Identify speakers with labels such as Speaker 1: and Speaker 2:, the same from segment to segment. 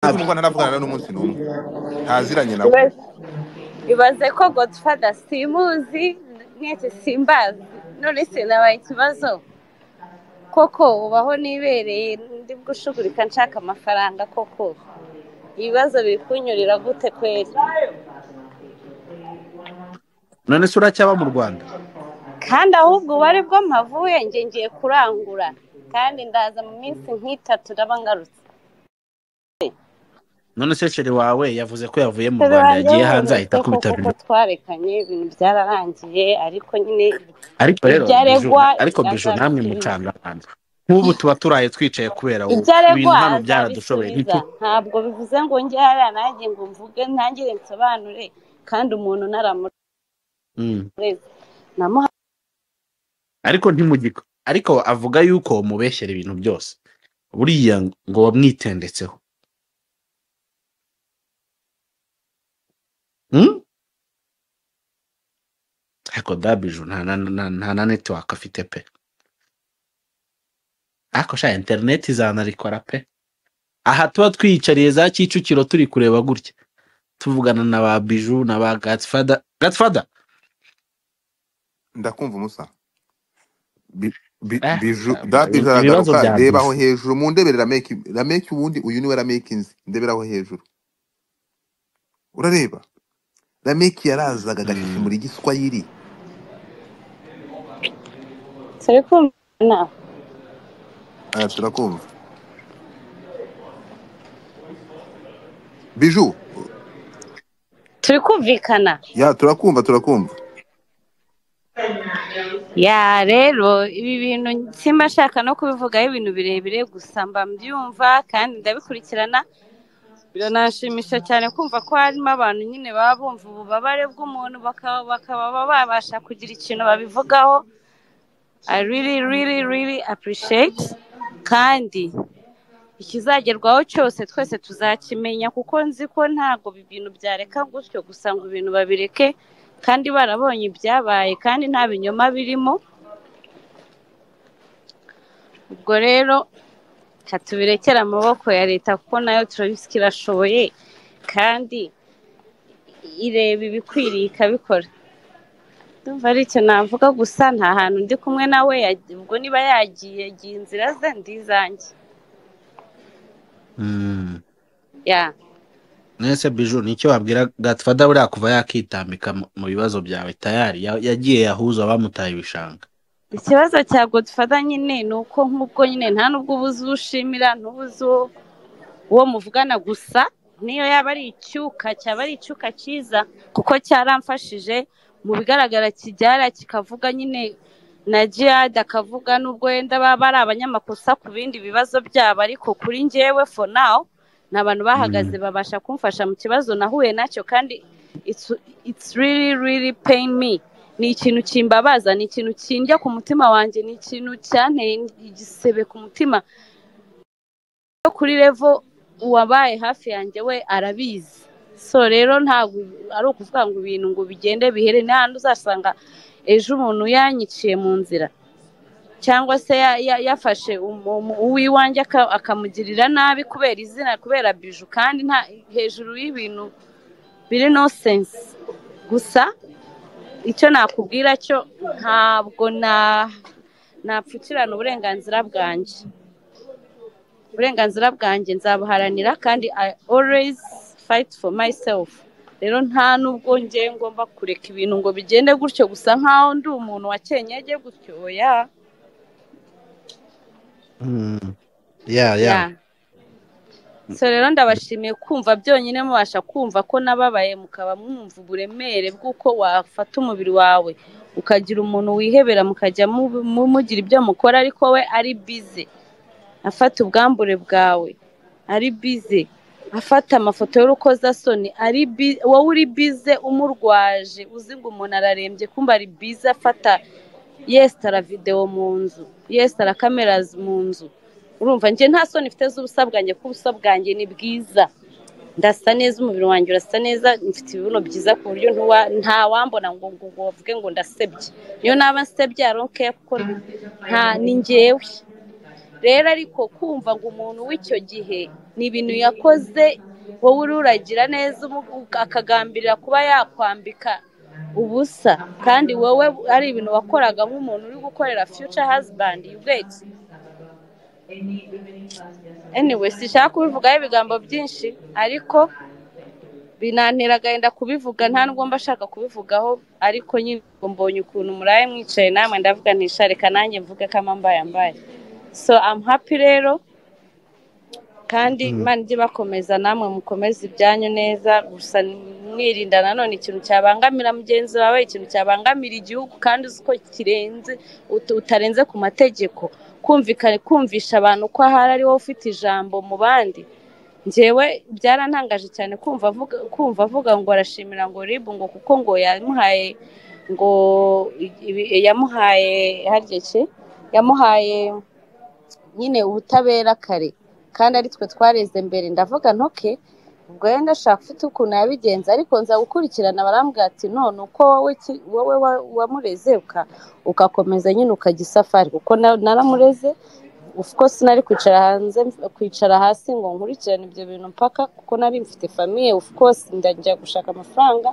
Speaker 1: nabi
Speaker 2: nubwo ntaravugana n'umunsi n'umwe ntaziranye nawe
Speaker 3: Ibaze- ibaze ko godfather simuzi mwese simbazi none se nabaye ikibazo koko ubaho nibereye ndi gushugurika nshaka amafaranga koko ibibazo biri kunyurira gute kweri
Speaker 1: none se uracyaba mu rwanda
Speaker 3: kandi ahubwo ubare bwo mpavuye nge ngiye kurangura kandi ndaza mu minsi nk'itatu ndaba ngarutse
Speaker 1: none se sheri wawe yavuze ko yavuye mu
Speaker 3: Dore
Speaker 1: rwanda
Speaker 3: wanjye
Speaker 1: yagiye
Speaker 3: wabuze
Speaker 1: hanze ahita
Speaker 3: ko
Speaker 1: akubita
Speaker 3: koko
Speaker 1: biro
Speaker 3: twarekanye ibintu byararangiye ariko nyine
Speaker 1: ariko rero
Speaker 3: Ibyaregwa,
Speaker 1: Bijou- ariko bijo namwe
Speaker 3: azabisubiza.
Speaker 1: mucanga abantu nk'ubu tuba turaye twicaye kubera wowe
Speaker 3: ibyo
Speaker 1: ibintu
Speaker 3: aregwa
Speaker 1: hano byaradushoboye
Speaker 3: azabisubiza ntabwo bivuze ngo njye hariya nanjye ngo mvuge ntangire nsobanure kandi umuntu naramureze
Speaker 1: Mm.
Speaker 3: namuha
Speaker 1: ariko ntimugiko ariko avuga yuko mubeshyera ibintu byose buriya ngo wamwitendetseho Mm? ariko dabiju nta na- na- nta na netiwaka afite pe ariko sha interineti zanarikora pe aha tuba twiyicariye za kicukiro turi kureba gutya tuvugana na ba biju na ba gatsfada gatsfada
Speaker 2: ndakumva umusa Bi- bi-
Speaker 1: Eh,
Speaker 2: biju
Speaker 1: ibi-
Speaker 2: dabije
Speaker 1: ibibazo
Speaker 2: aragaruka
Speaker 1: bya
Speaker 2: reba aho
Speaker 1: biju
Speaker 2: hejuru mu ndebere rameki rameki ubundi uyu niwe rameki nzi ndebere aho hejuru urareba rameki yarazaga
Speaker 1: Mm.
Speaker 2: agashishimura igiswahili
Speaker 3: turi kumvana
Speaker 2: aya turakumva biju
Speaker 3: turi kumvikana
Speaker 2: ya turakumva turakumva
Speaker 3: ya rero ibi bintu simba nshaka no kubivugaho ibintu birebire gusa mba mbyumva kandi ndabikurikirana biranshimisha cyane kumva ko harimo abantu nyine baba bumva ububabare bw'umuntu bakaba bakaba babasha kugira ikintu babivugaho i really really really appreciate kandi ikizagerwaho cyose twese tuzakimenya kuko nzi ko ntabwo ibi bintu byareka gutyo gusa ngo ibintu babireke kandi barabonye ibyabaye kandi nta binyoma birimo ubwo rero katubirekere amaboko ya leta kuko nayo turabisika irashoboye kandi ireba ibikwiriye ikabikora ndumva ari icyo navuga gusa nta hantu ndi kumwe nawe yag- ubwo niba yagiye yagiye inzira ze ndizange
Speaker 1: Mm.
Speaker 3: ya
Speaker 1: mwese biju nicyo wabwira gatfada buriya kuva yakitambika mu mu bibazo byawe tayari ya- yagiye yahuza abamutaye ibishanga
Speaker 3: ikibazo cya godfather nyine ni uko nk'ubwo nyine nta n'ubwo ubuze uwo ushimira ntubuze uwo uwo muvugana gusa niyo yaba ari icyuka cyaba ari icyuka cyiza kuko cyaramfashije mu bigaragara kibyara kikavuga nyine na jihad akavuga n'ubwo wenda baba ari abanyamakosa ku bindi bibazo byabo ariko kuri njyewe for now ni abantu bahagaze
Speaker 1: Mm.
Speaker 3: babasha kumfasha mu kibazo nahuye nacyo kandi it's, it's really really pain me ni ikintu kimbabaza ni ikintu kindya ku mutima wanjye ni ikintu cyanteye igisebe ku mutima no kuri revo uwabaye hafi yanjye we arabizi so rero ntabwo ari ukuvuga ngo ibintu ngo bigende bihere n'ahandi uzasanga ejo umuntu yanyiciye mu nzira cyangwa se ya- ya- yafashe umu- umu- uw'iwanjye aka- akamugirira nabi kubera izina kubera biju kandi nta hejuru y'ibintu biri no sense gusa icyo nakubwira cyo ntabwo na napfukirana uburenganzira bwanjye uburenganzira bwanjye nzabuharanira kandi i always fight for myself rero nta n'ubwo njye ngomba kureka ibintu ngo bigende gutyo gusa nk'aho ndi umuntu wa kenyege gutyo oya
Speaker 1: Mm.
Speaker 3: ya
Speaker 1: ya ya
Speaker 3: so rero ndabashimiye kumva byonyine mubasha kumva ko nababaye mukaba mwumva uburemere bw'uko wafata umubiri wawe ukagira umuntu wihebera mukajya mu- mu- mugira ibyo mukora ariko we ari bize afata ubwambure bwawe ari bize afata amafoto y'urukozasoni ari bi- wowe uri bize umurwaje uzi ngo umuntu ararembye kumva ari bize afata yesitara videwo mu nzu yesitara kamerazi mu nzu urumva njye nta soni mfite z'ubusa bwanjye kuko ubusa bwanjye ni bwiza ndasa neza umubiri wanjye urasa neza mfite ibibuno byiza ku buryo ntuwa- nta wambona ngo ngo ngo bavuge ngo ndasebye niyo naba nsebye aronkeya kuko nta ni njyewe rero ariko kumva ngo umuntu w'icyo gihe ni ibintu yakoze wowe ururagira neza umu- akagambirira kuba yakwambika ubusa kandi wowe ari ibintu wakoraga nk'umuntu uri gukorera future husband you get anyway sishaka kubivugaho ibigambo byinshi ariko binantera agahinda kubivuga nta nubwo mba ashaka kubivugaho ariko nyine mbonye ukuntu muraye mwicaye namwe ndavuga ntisha reka nanjye mvuge ko amambaye mbaye so I'm happy rero kandi imana ijye bakomeza namwe mukomeze ibyanyu neza gusa mwirinda nanone ikintu cyabangamira mugenzi wawe ikintu cyabangamira igihugu kandi uzi ko kirenze ut- utarenze ku mategeko kumvikana kumvisha abantu ko ahari ari wowe ufite ijambo mu bandi njyewe byarantangaje cyane kumva avuga kumva avuga ngo arashimira ngo ribu ngo kuko ngo yamuhaye ngo ibi- yamuhaye harya ki? yamuhaye nyine ubutabera kare kandi ari twe twareze mbere ndavuga ntoke ubwo yenda ashaka ufite ukuntu yabigenza ariko nza gukurikirana barambwira ati none uko wowe ki- wowe wa- wamureze uka- ugakomeza nyine ukajya isafari kuko na- naramureze of course nari kwicara hanze kwicara hasi ngo nkurikirane ibyo bintu mpaka kuko nari mfite famiye of course ndajya gushaka amafaranga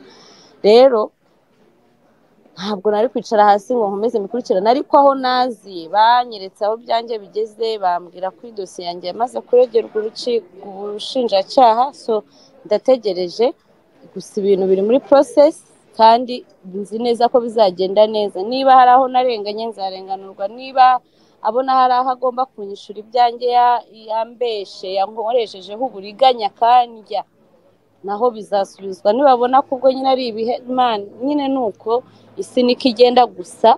Speaker 3: rero ntabwo nari kwicara hasi ngo nkomeze mikurikirane ariko aho nazi banyeretse aho byanjye bigeze bambwira ko idosiye yanjye yamaze kuregerwa uruci- ubushinjacyaha so ndategereje gusa ibintu biri muri process kandi nzi neza ko bizagenda neza niba hari aho narenganye nzarenganurwa niba abona hari aho agomba kunyishura ibyanjye ya- yambeshe yankoreshejeho uburiganya akandya naho bizasubizwa nibabona ko ubwo nyine ari ibihe man nyine ni uko isi niko igenda gusa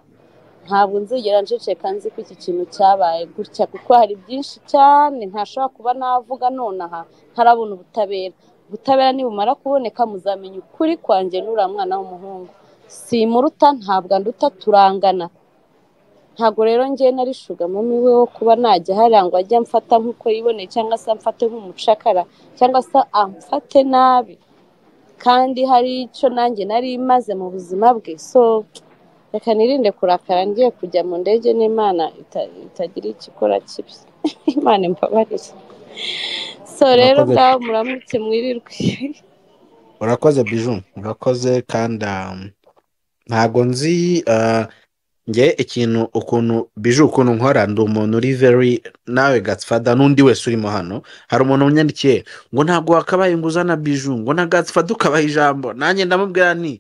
Speaker 3: ntabwo nzigera nceceka nzi ko iki kintu cyabaye gutya kuko hari byinshi cyane ntashobora kuba navuga nonaha ntarabona ubutabera ubutabera nibumara kuboneka muzamenya ukuri kwanjye n'uriya mwana w'umuhungu simuruta ntabwo anduta turangana ntabwo rero ngewe nari shugamamo iwe wo kuba najya hariya ngo ajye amfata nk'uko yiboneye cyangwa se amfate nk'umucakara cyangwa se amfate nabi kandi hari icyo nanjye nari maze mu buzima bwe so reka nirinde kurakara ngiye kujya mu ndege n'imana ita- itagira ikikora kibi imana imbabarire so rero
Speaker 1: Murakoze.
Speaker 3: ngaho muramutse mwirirwe
Speaker 1: urakoze biju urakoze kandi um, ntago nzi uh, nge ikintu ukuntu biju ukuntu nkora ndi umuntu uri very nawe gatsfada n'undi wese urimo hano hari umuntu unyandikiye ngo ntabwo wakabaye ngo uzana biju ngo na gatsfada ukabaha ijambo nanjye ndamubwira nti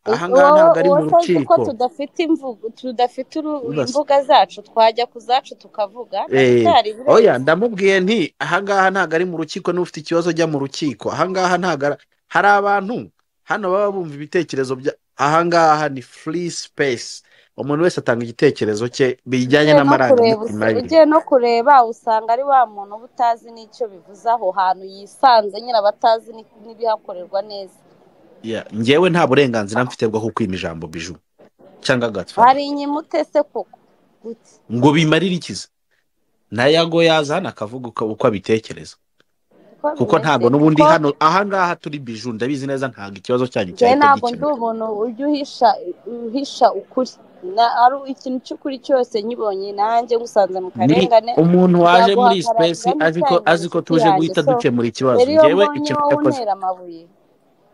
Speaker 1: ahangaha
Speaker 3: Wowe-
Speaker 1: ntabwo ari mu
Speaker 3: wowe utazi ko
Speaker 1: rukiko
Speaker 3: tudafite imvugo tudafite uru-
Speaker 1: Udas-
Speaker 3: imbuga zacu twajya ku zacu tukavuga ntabwo
Speaker 1: Eh,
Speaker 3: byari birenze
Speaker 1: oya ndamubwiye nti ahangaha ntabwo ari mu rukiko niba ufite ikibazo jya mu rukiko ahangaha ntabwo ari- hari abantu hano baba bumva ibitekerezo bya ahangaha ni free space umuntu wese atanga igitekerezo cye bijyanye
Speaker 3: ugiye no kureba
Speaker 1: n'amarangamutima
Speaker 3: usa-
Speaker 1: ye
Speaker 3: ugiye no kureba usanga ari wa muntu uba utazi n'icyo bivuze aho hantu yisanze nyine aba atazi ni- n'ibihakorerwa neza
Speaker 1: Ya, njyewe nta burenganzira mfite bwo kukwima ijambo biju cyangwa gatfada
Speaker 3: hari inyimutese koko Gute?
Speaker 1: ngo bimarire ikiza nayago yaza hano akavuga uko uko abitekereza
Speaker 3: uko
Speaker 1: kuko
Speaker 3: bimeze
Speaker 1: ntabwo n'ubundi
Speaker 3: kuko
Speaker 1: hano ahangaha turi biju ndabizi neza ntabwo ikibazo cyanyu
Speaker 3: njyewe
Speaker 1: cyahita
Speaker 3: ntabwo ndi
Speaker 1: gikemuka
Speaker 3: umuntu ujya uhisha uhisha ukuri Na- ari ikintu cy'ukuri cyose nyibonye nanjye ngusanze mu
Speaker 1: ni
Speaker 3: karengane
Speaker 1: umuntu waje muri iyi
Speaker 3: nzaguhagararira
Speaker 1: sipesi azi ko
Speaker 3: nicyayi
Speaker 1: azi ko
Speaker 3: inshuti
Speaker 1: tuje
Speaker 3: yanjye
Speaker 1: guhita
Speaker 3: so
Speaker 1: dukemura ikibazo
Speaker 3: rero iyo
Speaker 1: ngewe
Speaker 3: mbonye
Speaker 1: ikintu
Speaker 3: wowe
Speaker 1: yakoze
Speaker 3: untera amabuye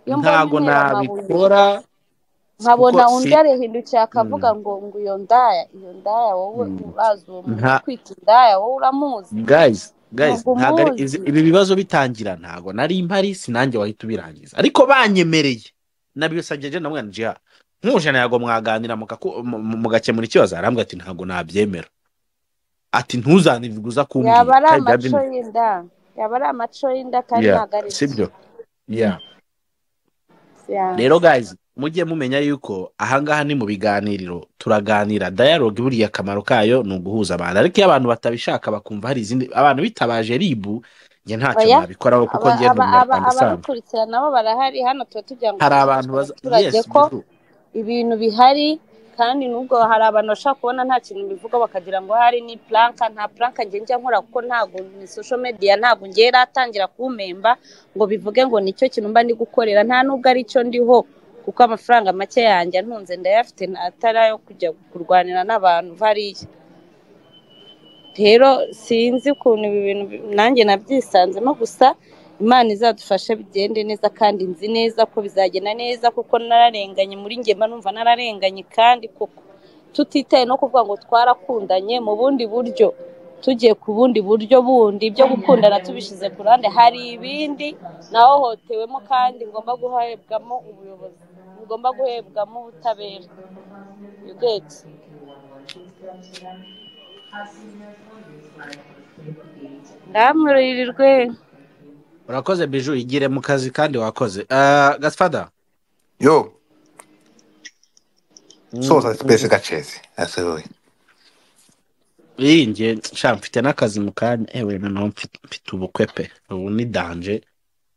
Speaker 3: iyo mbonye
Speaker 1: ntago
Speaker 3: untera amabuye
Speaker 1: nabikora kuko
Speaker 3: nkabona
Speaker 1: si
Speaker 3: undi arihindukiye
Speaker 1: mm,
Speaker 3: akavuga ngo ngo iyo ndaya iyo ndaya wowe
Speaker 1: mm,
Speaker 3: urazi uwo muntu
Speaker 1: nta
Speaker 3: utwite indaya wowe uramuzi
Speaker 1: guys guys
Speaker 3: ntabwo
Speaker 1: ntago ari izi-
Speaker 3: umuzi
Speaker 1: ibi bibazo bitangira ntago nari mpari sinanjye wahita ubirangiza ariko banyemereye nabisageje na mwana jiha nkuje ntago mwaganira mukaku- mu- mu- mugakemura ikibazo arambwira ati ntago nabyemera ati ntuzanirwe uza
Speaker 3: yaba
Speaker 1: kumbwira
Speaker 3: ari
Speaker 1: kandi
Speaker 3: amaco
Speaker 1: byabimwe
Speaker 3: y'inda yaba ari amaco y'inda kandi
Speaker 1: yeah
Speaker 3: ntabwo ari byo
Speaker 1: sibyo yeah
Speaker 3: Ya.
Speaker 1: rero guys mujye mumenya yuko ahangaha ni mu biganiriro turaganira dialogue buriya akamaro kayo ni uguhuza abantu ariko iyo abantu batabishaka bakumva hari izindi abantu bitabaje ribu njye ntacyo
Speaker 3: oya
Speaker 1: nabikoraho kuko
Speaker 3: aba-
Speaker 1: njye ni
Speaker 3: aba- aba-
Speaker 1: umunyarwanda usanzwe
Speaker 3: abadukurikira nabo barahari hano tuba tugira ngo
Speaker 1: hari abantu
Speaker 3: twigishe
Speaker 1: baza
Speaker 3: abaturage
Speaker 1: yes
Speaker 3: ko
Speaker 1: bizu
Speaker 3: ibintu bihari kandi nubwo hari abantu bashaka kubona nta kintu bivuga bakagira ngo hari ni puranka nta puranka njye njya nkora kuko ntabwo ni social media ntabwo njye atangira kumpemba ngo bivuge ngo nicyo kintu mba ndi gukorera nta nubwo ari cyo ndiho kuko amafaranga make yanjye antunze ndayafite atari ayo kujya kurwanira n'abantu bariya rero sinzi ukuntu ibi bintu bi- nanjye nabyisanzemo gusa imana izadufashe bigende neza kandi nzi neza ko bizagenda neza kuko nararenganye muri njye mba numva nararenganye kandi koko tutitaye no kuvuga ngo twarakundanye mu bundi buryo tugiye ku bundi buryo bundi byo gukundana tubishyize ku ruhande hari ibindi nahohotewemo kandi ngomba guhebwamo ubuyobozi ngomba guhebwamo ubutabera you get ndamuririrwe
Speaker 1: urakoze biju igire mu kazi kandi wakoze Ah, gasfada
Speaker 2: yo soza twese gacezi asohoye
Speaker 1: iyi nge nshya mfite n'akazi mu kanya ewe noneho mfite mfite ubukwe pe ubu ni danje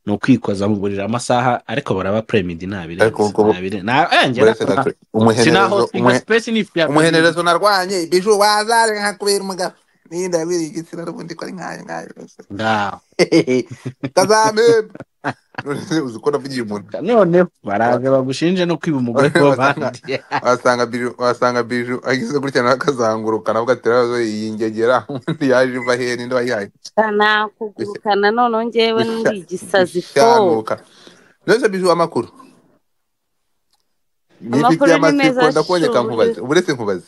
Speaker 1: ni ukwikoza mu buriri amasaha ariko baraba premidi
Speaker 2: Ariko ubwo- Buretse
Speaker 1: ntabirenze
Speaker 2: gace- umuhenerezo umuhe-
Speaker 1: sinaho
Speaker 2: umuhenerezo narwanye biju wazare nkakubera umugabo nindabiri igitsina n'ubundi ko ari nkayo nkayo
Speaker 1: ngaho
Speaker 2: tazamebe uzi ko navugiye umuntu
Speaker 1: noneho baraza bagushinje no kwiba umugore w'abandi
Speaker 2: wasanga biju wasanga biju agize gutya nawe akazanguruka nawe ugatera iyi ngegera undi yaje iva hehe ninde wayihaye
Speaker 3: nakugurukana noneho ngewe ndi igisazi fo
Speaker 2: ishanuka nose biju amakuru ni
Speaker 3: Amakuru
Speaker 2: inshuti
Speaker 3: ni
Speaker 2: y'amatsiko
Speaker 3: meza,
Speaker 2: ndakuboneka
Speaker 3: shuri.
Speaker 2: nkubaze uburetse nkubaze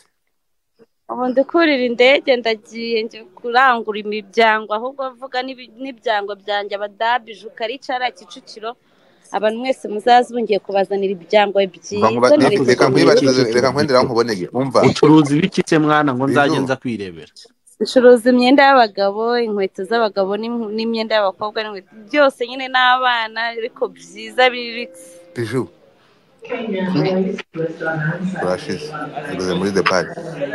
Speaker 3: ubu ndikurira indege ndagiye nje kurangura imiryango ahubwo mvuga n'ibi- n'ibyango byanjye abadabije ukaricara kicukiro abantu mwese muzaze bongiye kubazanira ibyango
Speaker 2: Bangu
Speaker 3: byiza
Speaker 2: ba-
Speaker 1: Nibyo,
Speaker 2: reka
Speaker 1: nibyo,
Speaker 3: nirikubwira
Speaker 2: nkwibariza
Speaker 1: nibyo.
Speaker 2: reka nkwendera nkubonege umva
Speaker 1: ucuruza ibicitse mwana ngo nzajye
Speaker 2: Biju.
Speaker 1: nza kwirebera
Speaker 3: ncuruza imyenda y'abagabo inkweto z'abagabo n'im- n'imyenda y'abakobwa n'inkweto byose nyine n'abana ariko byiza biriritse
Speaker 2: biju urashize ugeze muri the park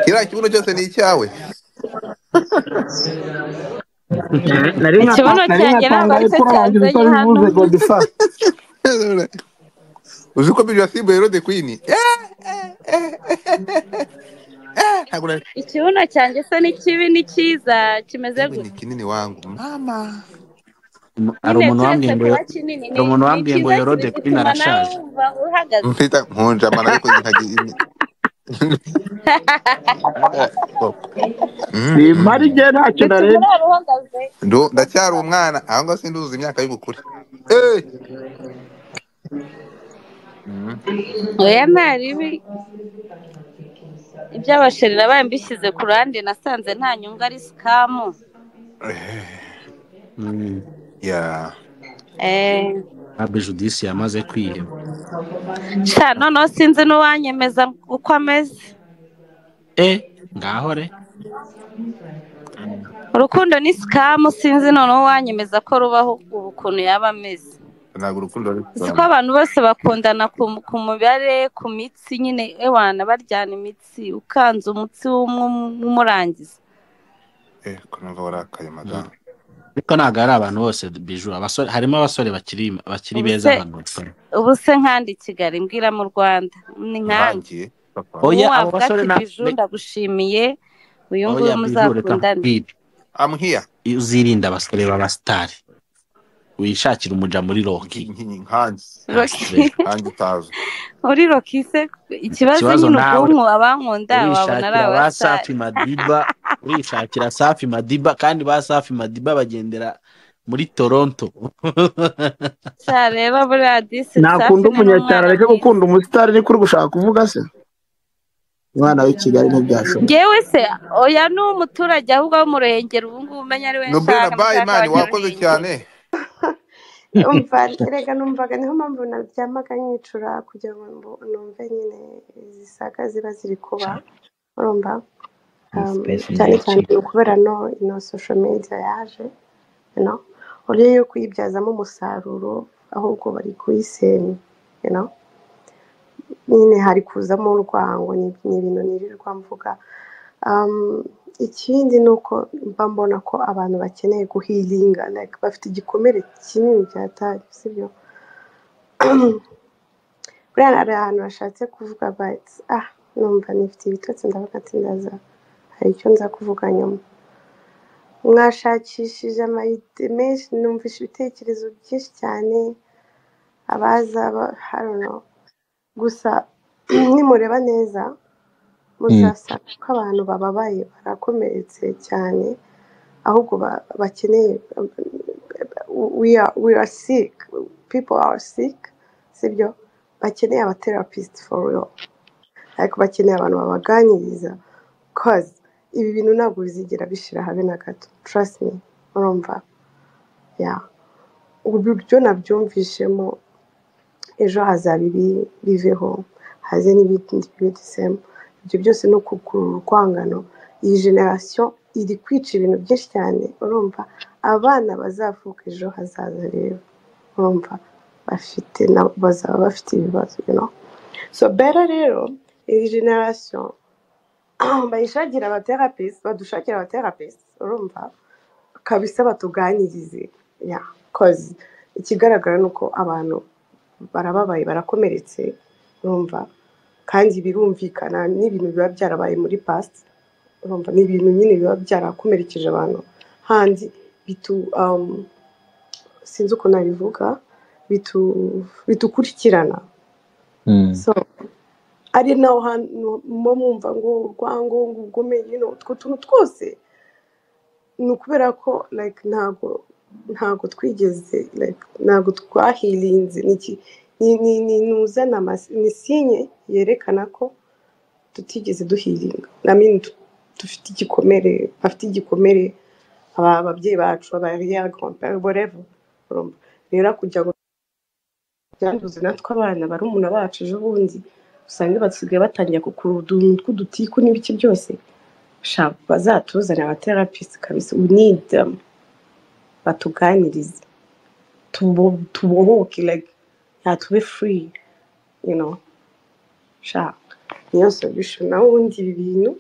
Speaker 2: kiriya kibuno cyose ni icyawe
Speaker 4: nari
Speaker 3: Ikibuno cyanjye ntabwo ari cyo
Speaker 4: cyanjye
Speaker 3: cyanzanye hano
Speaker 4: bivuze godifa
Speaker 2: uzi ko biju yasimbuye rode kwini ntabwo nari
Speaker 3: ikibuno cyanjye se ni kibi ni cyiza kimeze
Speaker 2: Kibuno ni
Speaker 3: gutya
Speaker 2: kinini wangu mama
Speaker 1: hari
Speaker 3: nyine
Speaker 1: umuntu wambwiye
Speaker 3: keretse
Speaker 1: ngo
Speaker 3: kuba kinini
Speaker 1: hari umuntu wambwiye ngo
Speaker 3: cyiza
Speaker 1: yorode
Speaker 3: kibi,
Speaker 1: kwini
Speaker 3: gituma nawe
Speaker 1: arashaje
Speaker 3: wumva uhagaze
Speaker 2: mpita nkunjamana ariko nkagira
Speaker 4: ni mari njye ntacyo
Speaker 3: bituma
Speaker 4: narebye
Speaker 3: nawe uhagaze
Speaker 2: Ndu- ndacyari umwana aho ngaho sinduzuza imyaka y'ubukure Eh! Mm.
Speaker 3: oya nta ribi iby'abasheri nabaye mbishyize ku ruhande nasanze nta nyungu ari sikamu
Speaker 1: Mm.
Speaker 2: Yeah.
Speaker 3: Eh,
Speaker 1: abe judisi yamaze kwiheba
Speaker 3: sha noneho sinzi n'uwanyemeza uko ameze
Speaker 1: e ngaho re
Speaker 3: urukundo ni sikamu sinzi noneho uwanyemeza ko rubaho ubu ukuntu yaba ameze
Speaker 2: ntabwo urukundo ari
Speaker 3: siko abantu bose bakundana ku, ku mubare ku mitsi nyine ewana baryana imitsi ukanze umutsi w'umwe umurangiza
Speaker 2: Eh, ko numva warakaye madamu
Speaker 1: ariko ntabwo ari abantu bose biju abasore harimo abasore bakiri bakiri beza
Speaker 3: Ubuse-
Speaker 1: hano
Speaker 3: ubu se nkandi i kigali mbwira mu rwanda ni nkanjye
Speaker 2: nkangiye papa.
Speaker 1: oya
Speaker 3: ntiwavuga
Speaker 1: abo basore
Speaker 3: ati
Speaker 1: na
Speaker 3: biju ndagushimiye uyu nguyu
Speaker 1: oya biju reka
Speaker 3: muzakundane
Speaker 1: nkubwire
Speaker 2: I'm here.
Speaker 1: uzirinde abasore b'abasitari wishakire umuja muri roki
Speaker 2: Nki- nki- nkanjye
Speaker 1: nta
Speaker 3: Rocky.
Speaker 1: stress.
Speaker 2: nkanjye utazi
Speaker 3: uri rokise ikibazo
Speaker 1: Ikibazo
Speaker 3: nyine
Speaker 1: nawe.
Speaker 3: ubwonko abankunda wabona ari
Speaker 1: urishakira ba
Speaker 3: abasare
Speaker 1: safi madiba urishakira safi madiba kandi ba safi madiba bagendera muri toronto
Speaker 3: sha rero buriya disi safi ni
Speaker 4: nakunda umunyacyaro
Speaker 3: n'umwana
Speaker 4: areke
Speaker 3: mwiza
Speaker 4: gukunda umusitari niko uri gushaka kuvuga se umwana w'i kigali ntibyashoboka
Speaker 3: ngewe se oya ni umuturage ahubwo wo mu ruhengeri ubu ngubu umenya ari we
Speaker 2: nubwira
Speaker 3: nshaka
Speaker 2: bayi
Speaker 3: mushaka
Speaker 2: mani wakoze
Speaker 3: abanyaruhengeri
Speaker 2: cyane
Speaker 5: umva erega numvaga niho mpamvu naryamaga nyicura kugira ngo mbu- numve nyine zisaga ziba ziri kuba urumva Um, cyane cyane kubera no ino social media yaje you know, uburyo yo kuyibyazamo umusaruro ahubwo bari kuyisenya you know. nyine hari kuzamo urwango ni ni ibintu nirirwa mvuga Um, ikindi ni uko mba mbona ko abantu bakeneye guhiringa like bafite igikomere kinini cyatari sibyo buriya hari ahantu bashatse kuvuga bati ah numva nifite ibitotsi ndavuga ati ndaza hari icyo nza kuvuga nyuma mwashakishije amayite menshi numvishe ibitekerezo byinshi cyane abaza ba- I don't know. gusa nimureba neza muzasanga ko abantu bababaye barakomeretse cyane ahubwo ba- bakeneye we are we are sick people are sick sibyo bakeneye aba therapist for real ariko bakeneye abantu babaganiriza cause ibi bintu ntabwo bizigera bishira habe na gato trust me urumva yeah uburyo nabyumvishemo ejo hazaba ibi biveho haze n'ibindi bidisemu ibyo byose ni ukukurura urwangano iyi generasiyo iri kwica ibintu byinshi cyane urumva abana bazavuka ejo hazaza rero urumva bafite nabo bazaba bafite ibibazo you know? so bera rero iyi generasiyo bayishakira abaterapisi badushakira abaterapisi urumva kabisa batuganirize ya kozi ikigaragara ni uko abantu barababaye barakomeretse urumva kandi birumvikana n'ibintu biba byarabaye muri past urumva ni ibintu nyine biba byarakomerekeje abantu handi bitu um, sinzi ukuntu nabivuga bitu bitukurikirana so ari naho hantu muba mwumva ngo urwango ngo ubugome nyine utwo tuntu twose ni ukubera ko like ntabwo ntabwo twigeze like ntabwo twahirinze ni iki- ni- ni- ni- ni uzana amasi- ni sinye yerekana ko tutigeze duhiringa namini dufite igikomere bafite igikomere aba- ababyeyi bacu abariya kompere borevo rero kugira ngo byanduze natwe abana barumuna bacu ejo bundi usanga basigaye batangira gukurura utuntu tw'udutiku n'ibiki byose sha bazatuzane abaterapisi kabisa we need them batuganirize tubo- tubohoke like yatube free you know sha niyo solution nawe ubundi ibi bintu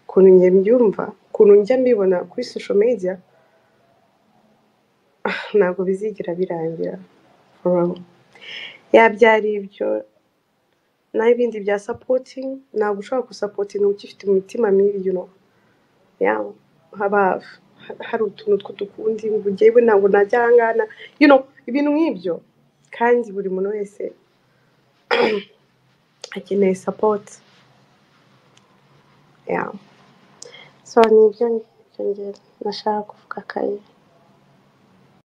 Speaker 5: ukuntu njya mbyumva ukuntu njya mbibona kuri social media ntabwo bizigira birangira For real. ya byari ibyo n'ibindi bya supporting ntabwo ushobora gusapotinga ugifite imitima mibi you know yeah, haba hari utuntu tw'udukundi ngo jyewe ntabwo najya ahangana you know, ibintu nk'ibyo kandi buri muntu wese akeneye support yeah. so ni ibyo ngibyo nashaka kuvuga kayi